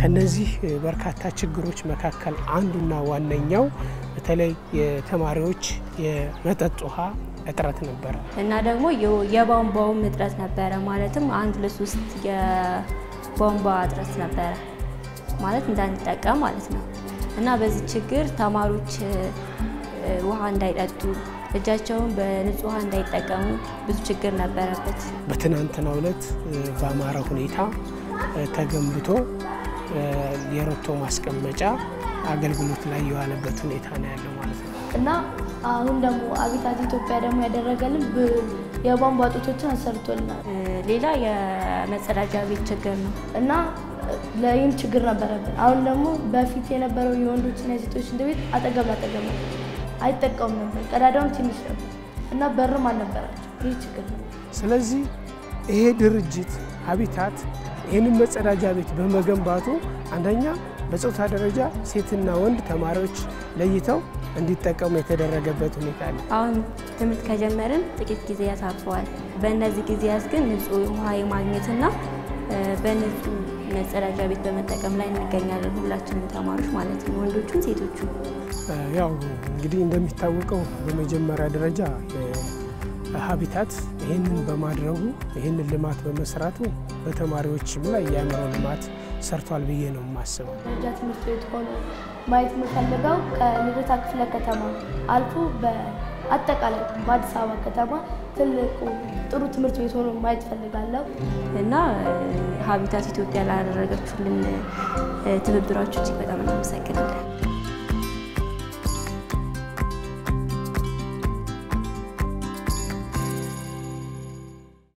ከነዚህ በርካታ ችግሮች መካከል አንዱና ዋነኛው በተለይ የተማሪዎች የመጠጥ ውሃ እጥረት ነበረ እና ደግሞ የቧንቧውም እጥረት ነበረ። ማለትም አንድ ለሶስት የቧንቧ እጥረት ነበረ ማለት እንዳንጠቀም ማለት ነው። እና በዚህ ችግር ተማሪዎች ውሃ እንዳይጠጡ እጃቸውን በንጹህ ውሃ እንዳይጠቀሙ ብዙ ችግር ነበረበት። በትናንትናው ዕለት በአማረ ሁኔታ ተገንብቶ የሮቶ ማስቀመጫ አገልግሎት ላይ የዋለበት ሁኔታ ነው ያለው ማለት ነው። እና አሁን ደግሞ አቢታት ኢትዮጵያ ደግሞ ያደረገልን የቧንቧ ጡቶችን አሰርቶልናል ሌላ የመጸዳጃ ቤት ችግር ነው እና ለይህም ችግር ነበረብን። አሁን ደግሞ በፊት የነበረው የወንዶችና የሴቶች ሽንት ቤት አጠገብ ላጠገብ ነበር፣ አይጠቀሙም ነበር። ቀዳዳውም ትንሽ ነበር እና በርም አልነበራቸው። ይህ ችግር ነው። ስለዚህ ይሄ ድርጅት ሀቢታት ይህንን መጸዳጃ ቤት በመገንባቱ አንደኛ በጾታ ደረጃ ሴትና ወንድ ተማሪዎች ለይተው እንዲጠቀሙ የተደረገበት ሁኔታ አለ። አሁን ትምህርት ከጀመርን ጥቂት ጊዜያት አልፈዋል። በእነዚህ ጊዜያት ግን ንጹህ ውሃ የማግኘትና በንጹህ መጸዳጃ ቤት በመጠቀም ላይ እንገኛለን። ሁላችንም ተማሪዎች ማለት ነው፣ ወንዶቹም ሴቶቹ። ያው እንግዲህ እንደሚታወቀው በመጀመሪያ ደረጃ ሀቢታት ይህንን በማድረጉ ይህንን ልማት በመስራቱ በተማሪዎችም ላይ የአእምሮ ልማት ሰርቷል ብዬ ነው የማስበው። ደረጃ ትምህርት ቤት ሆኖ ማየት የምፈልገው ከልደታ ክፍለ ከተማ አልፎ በአጠቃላይ በአዲስ አበባ ከተማ ትልቁ ጥሩ ትምህርት ቤት ሆኖ ማየት ፈልጋለሁ እና ሀቢታት ኢትዮጵያ ላደረገችልን ትብብራችሁ እጅግ በጣም እናመሰግናለን።